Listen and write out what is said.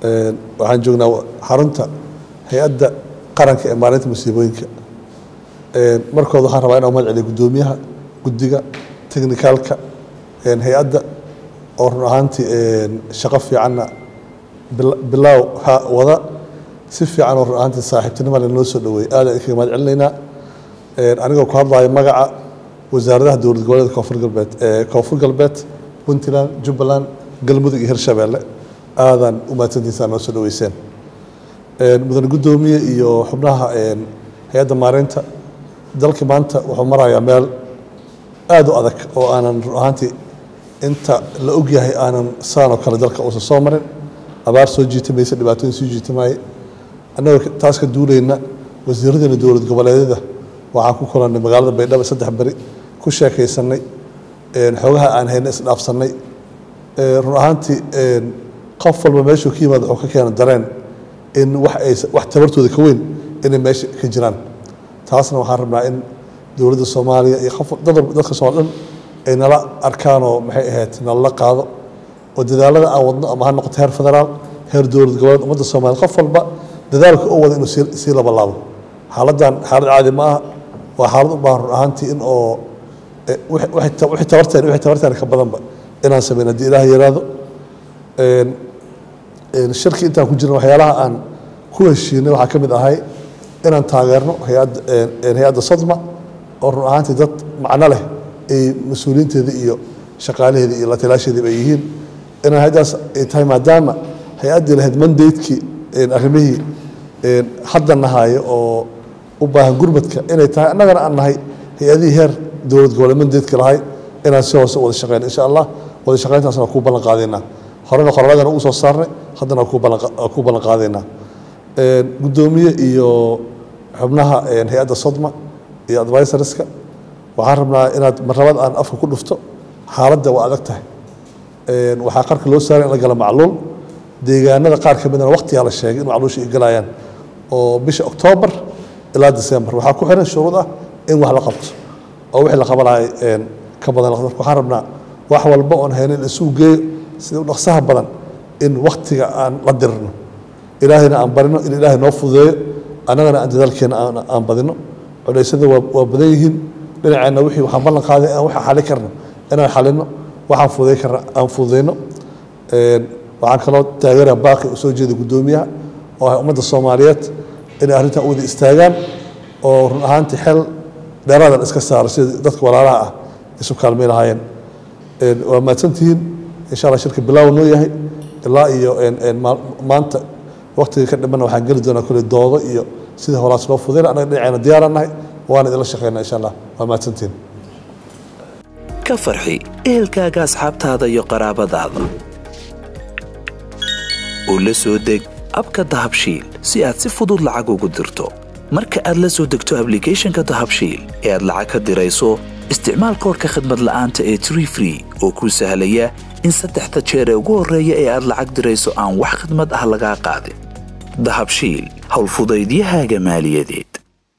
waxaan joognaa xarunta hay-adda qaranka ee maalinta masiibooyinka markooda waxaan rabaa inaan mahad celiyo guddoomiyaha guddiga technicalka hay-adda oo run ahaantii shaqo fiicanna bilaaw ha wada si fiican oo run ahaantii saaxiibtinimo le noo soo dhaweeyey aad aan kaga mahad celinaynaa anigoo ku hadlayo magaca wasaaradaha dowlad goboleedka koonfur galbeed koonfur galbeed puntland jubbaland galmudug iyo hirshabeelle aadaan u mahadsantiisaa noo soo dhaweyseen mudane guddoomiye iyo xubnaha hay-adda maareynta dalkii maanta wuxuu marayaa meel aada u adag oo aanan run ahaantii inta la ogyahay aanan saanoo kale dalka uusan soo marin abaar soo jiitamaysa dhibaatooyin soo jiitamaayay annagoo taas ka duulayna wasiiradeena dowlad goboleedyada waxaan ku kulannay magaalada baydhabo saddex beri ku sheekaysanay xoogaha aan hayna isdhaafsannay run ahaantii qof walba meeshuu ka yimaada wuxuu ka keena dareen in wax ay wax tabartooda ka weyn inay meesha ka jiraan taasna waxaan rabnaa in dowladda soomaaliya iyo qof dadka soomaali dhan ay nala arkaanoo maxay ahayd nalala qaado oo dadaalada aan wadno ama ha noqoto heer federaal heer dowlad goboleed ummadda soomaaliya qof walba dadaalka u wada inuu sii labalaabo xaaladdan xaalad caadi ma aha waa xaalad u baahan run ahaantii in oo wixii tabarteen wixii tabarteen ka badanba inaan sameyn haddii ilaah yaraado shirki intaan ku jirna waxyaalaha aan ku heshiinay waxaa ka mid ahay inaan taageerno hay-adda hay-adda sodma oo run ahaantii dad macno leh ay mas-uuliyiinteeda iyo shaqaalaheeda iyo la talaasheediiba ay yihiin inaan hay-addaas ay tahay maadaama hay-addii lahayd mandatekii arrimihii hadda nahayo oo u baahan gurmadka inay tahay annagana aan nahay hay-adihii heer dowlad goboleed mandatka lahay inaan si hoose wada shaqeyno insha allah wada shaqeyntaasna kuu ballan qaadaynaa horena qoraladana ugu soo saarnay haddana ku ballan qaadaynaa guddoomiye iyo xubnaha hay-adda sodma iyo advisorska waxaan rabnaa inaad marnabad aan afka ku dhufto xaaladda waa adag tahay waxaa qarka loo saaray in la gala macluul deegaanada qaar ka midana waqtigaa la sheegay in macluusha ay galayaan oo bisha oktoobar ilaa december waxaa ku xiran shuruud ah in wax la qabto oo wixii la qabanayo ka badan la qabto waxaan rabnaa wax walba oon hayna in isugu geeyo sida u dhaqsaha badan in waktiga aan la dirno ilaahayna aan barino in ilaahay noo fududeeyo annagana aan dadaalkeena aan badino culeysyada waa badan yihiin dhinaceenna wixii waxaan ballan qaaday aan waxa xali karno inaan xalino waxaan fududay karna aan fududeyno waxaan kaloo taageeraa baaqi u soo jeeda guddoomiyaha oo ah ummadda soomaaliyeed inay arrintan u wada istaagaan oo run ahaantii xel dheeraadan iska saaro sida dadka walaalaha ah isu kaalmay lahaayeen waa mahadsantihiin insha allah shirka bilaaw noo yahay ilaa iyo maanta waktiga ka dhimana waxaan geli doonaa kule doodo iyo sida horaas loo fudayna annaga dhinaceena diyaaraan nahay waana idinla shaqeynaa insha allah waa mahadsantihiin ka farxi ehelkaaga asxaabtaada iyo qaraabadaada oo la soo deg abka dahabshiil si aad si fudud lacag ugu dirto marka aad la soo degto ablicathonka dahabshiil ee aad lacag ka dirayso isticmaal koorka khadmad la'aanta ee tree free oo kuu sahlaya in saddexda jeer ee ugu horreeya ee aad lacag dirayso aan wax khidmad ah lagaa qaadin dahabshiil howlfudaydiyahaaga maaliyadeed